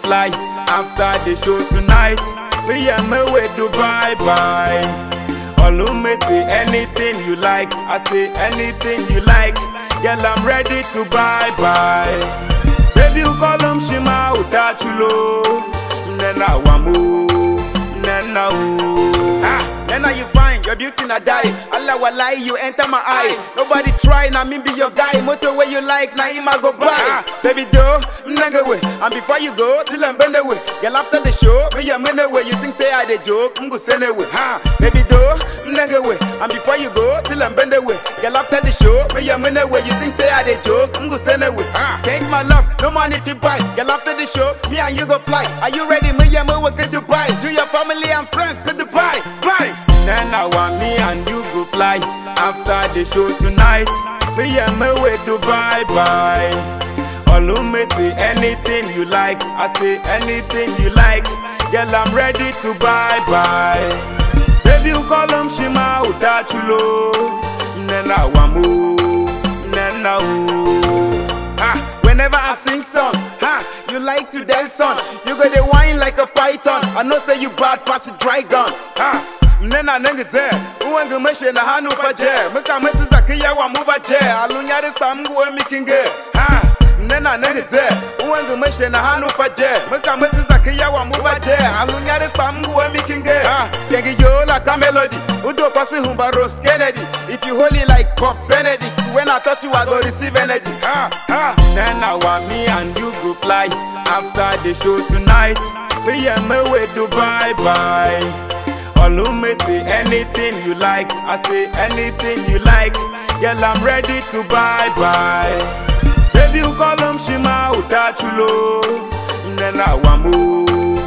fly after the show tonight. Me and me way to bye bye. Olume say anything you like, I say anything you like. Girl, I'm ready to bye bye. Baby, you call him Shima Utachulo. Nena wamu, nena u. Ah, nena you fine, your beauty na die. Allah walai, you enter my eye. Nobody try, na me be your guy. Motor where you like, na him I go buy. Ah, baby, do, nigga way. And before you go, till I'm bend away. Girl, after the show, me a minute way. You think say I dey joke, I'm go send away. Ha, baby, do, nigga way. And before you go, till I'm bend away. Girl, after the show, me a minute way. You think say I dey joke, I'm go send away. Ha, take my love, no money to buy. Girl, after the show, me and you go fly. Are you ready? Me and me we go Dubai. Do your family and friends go Dubai. Bye. Then I want me and you go fly after the show tonight. Me and me we Dubai. Bye. Olume say anything you like, I say anything you like. Girl, I'm ready to bye bye. Baby, you call him Shima Utachulo. Nena wamu, nena u. Ah, whenever I sing song, ha, you like to dance on. You got the wine like a python. I know say you bad pass a dry gun. Ha. Nena nengi te, uwangu meshe na hanu faje. Mika mesi zakiya wa muba je. Alunyari sa mgu we mikinge. Ha. Nena nengi te, uwangu meshe na hanu faje. Mika mesi zakiya wa muba je. Alunyari sa mgu we mikinge. Ha. Yengi yo like a melody. Udo pasi humba Rose Kennedy. If you hold it like Pop Benedict, when I touch you, I go receive energy. Ah, ah. Then I want me and you go fly after the show tonight. Me and me way to bye bye. Olume say anything you like, I say anything you like. Girl, I'm ready to bye bye. Baby, you call him Shima Utachulo. Nena wamu,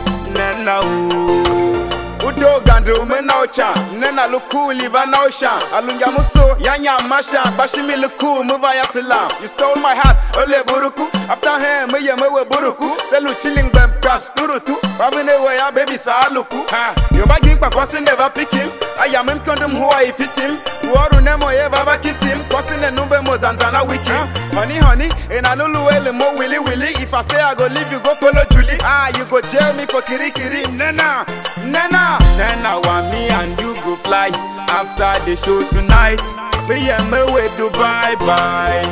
nena u. Udo gandre umena ocha Nena luku liva na osha Alunga muso yanya masha Bashimi luku muva ya silam You stole my heart ole buruku After him me ye mewe buruku Selu chilling bem kas turutu Babine we ya baby sa aluku Ha Yo ba gimpa kwasi never pick him I am him kondom who I fit him Uoru nemo ye baba kiss him Kwasi ne numbe mo zanzana wiki Honey honey In a nulu ele mo willy willy If I say I go leave you go follow Julie Ah you go jail me for kiri kiri Nena Nena Nena want me and you go fly After the show tonight Me and me way to bye bye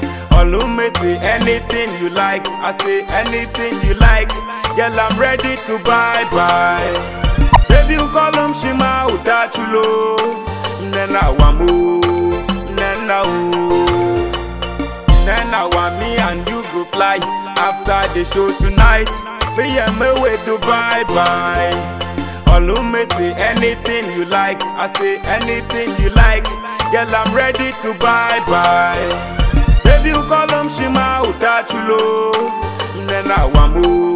Olume say anything you like I say anything you like Girl I'm ready to bye bye Baby you call him Shima Utachulo Nena wamu Nena u Then I want me and you go fly after the show tonight. Me and me way to bye bye. Olume say anything you like, I say anything you like. Girl, I'm ready to bye bye. Baby, you call him Shima Utachulo. Nena wamu,